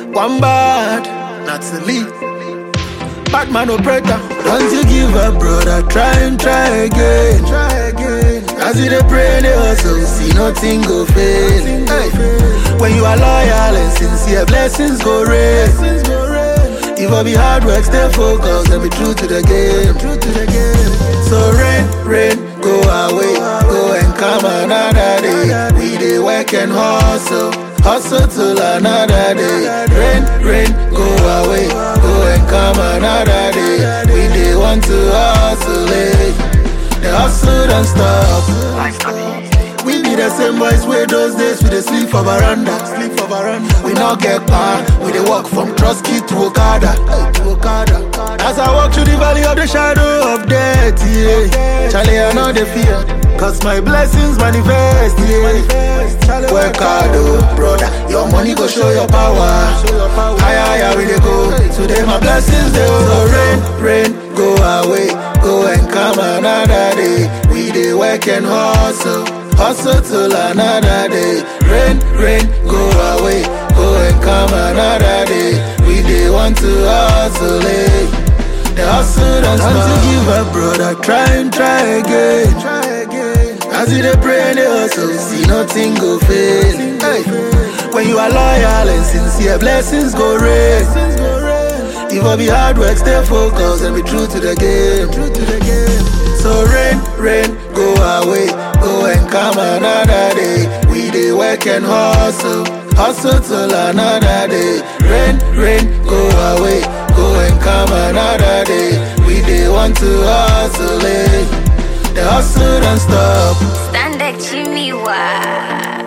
One bad, not to leave. Batman operator, don't you give up, brother. Try and try again. Try again. As you dey pray, they hustle, see nothing go fail. Hey. When you are loyal and sincere, blessings go rain. If I be hard work, stay focused and be true to the game. True to the game. So rain, rain, go away, go and come another day. We dey work and hustle, hustle till another day. Rain, rain, go away, go and come another day. We dey want to hustle, eh? The hustle don't stop. We be the same boys wey those days we dey sleep for veranda. Sleep for veranda. We no get pan, we dey walk from Trotsky to Okada. Hey, to Okada. As I walk through the valley of the shadow of death, yeah. Charlie, I know the fear. Cause my blessings manifest, yeah. Work hard, oh, brother. Your money go show your power. Higher, higher we dey go. Today my blessings they So rain, rain, go away, go and come another day. We dey work and hustle, hustle till another day. Rain, rain, go away, go and come another day. We dey want to hustle, eh? The hustle don't stop. Don't you give up, brother. Try and try again. Try again. As you dey pray, they hustle, see nothing go fail. Hey. When you are loyal and sincere, blessings go rain. If I be hard work, stay focused and be true to the game. True to the game. So rain, rain, go away, go and come another day. We dey work and hustle, hustle till another day. Rain, rain, go away, go and come another day. We dey want to hustle, eh? The hustle don't stop. Stand up, Jimmy. Wow.